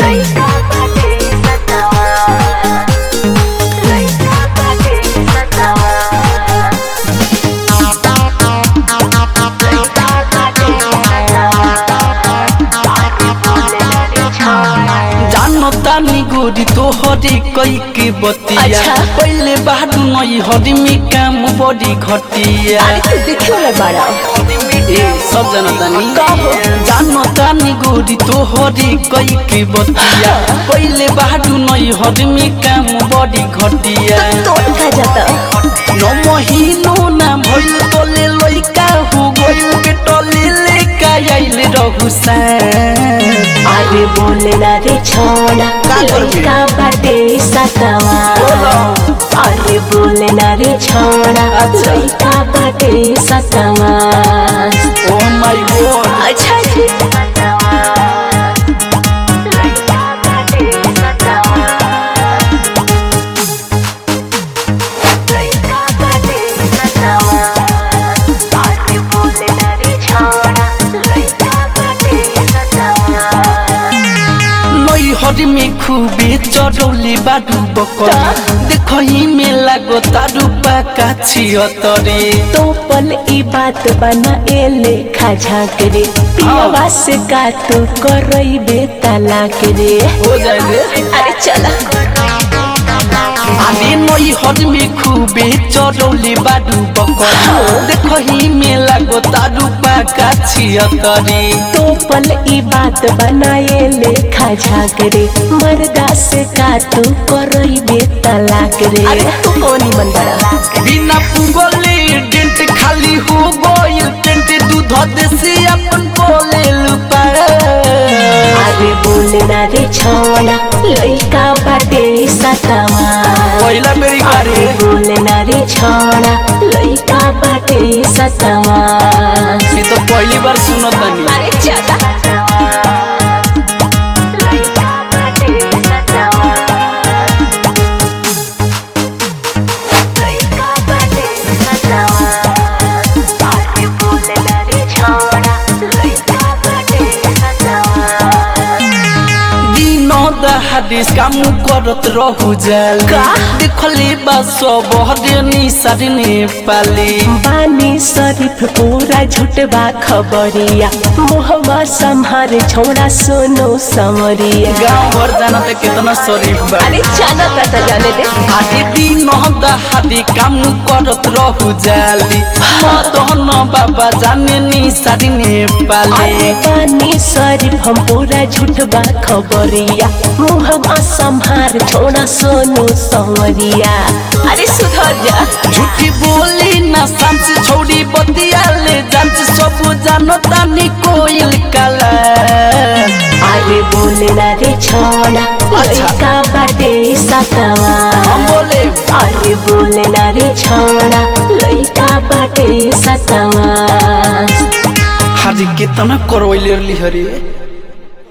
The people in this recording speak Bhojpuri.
लइका बाटे सतावा लइका बाटे सतावा लइका बाटे सतावा आगे बोले लड़ी छोड़ा जानो तानी गोरी तोहरे कई के बतिया अच्छा। पहले बाडू नई हरी में काम बड़ी घटिया अरे तू देखे वाला बड़ा ए सब जानो तानी कहो। जानो तानी गोरी तोहरे कई के बतिया पहले बाडू नई हरी में काम बड़ी घटिया तोड़ खा जाता नौ महीनो ना भइल तोले लइका हो गइल के टले लेका आइल रहु सा अरे बोले ना रे छोड़ा लइका बाटे सतावा अरे बोले ना रे छोड़ा अच्छा। लइका बाटे सतावा ओ माय गॉड अच्छा जी लइका बाटे सतावा लइका बाटे सतावा अरे बोले ना रे छोड़ा लइका बाटे सतावा नई हरी में खूबे चढ़ौली बाडू बकरी देखही में लागो तारू पाका छियतरे तो पल ई बात बना एले खाझा करे पियावा से का तू करई बे तलाक रे हो जाए रे अरे चला आने नई हरी में खूबे चढ़ौली बाडू बकरी देखही में लागो तारू पाका छियतरे तो पल ई बात बना एले खाझा करे मर्दा से का तू करई बे तलाक रे अरे तू कौन बन बड़ा बिना पुगले डेंट खाली हो गइल टेंट दूध देसी अपन बोले लुपा अरे बोले ना रे छोड़ा लइका बाटे सतावा पहिला मेरी अरे घरे बोले ना रे छोड़ा लइका बाटे सतावा ये तो पहली बार सुनो तनी अरे चला लइका बाटे सतावा लइका बाटे सतावा अरे बोले ना रे छोड़ा लइका बाटे सतावा दिनो दहादिस काम करत रहु जाल का? देखले बा सब हदेनी सारी नेपाली बानी शरीफ पूरा झुटबा खबरिया मोहबा संहार छोड़ा सोनो समरिया गाँव भर जाना त कितना शरीफ बा अरे जाना पता जाने दे आदि दिनो दहादी काम करत रहु जाली मदन बाबा जाने नी सारी अरे नेपाली बानी शरीफ हम पूरा झुटबा खबरिया मोहबा संहार छोड़ा सोनो समरिया अरे सुधर जा झूठी बोली ना सांस छोड़ी बतिया ले जांच सब जानो तानी कोयल काला अरे बोले ना रे छोड़ा अच्छा। लइका बाटे सतावा हम बोले अरे बोले ना रे छोड़ा लइका बाटे सतावा हाजी कितना करवैले हरी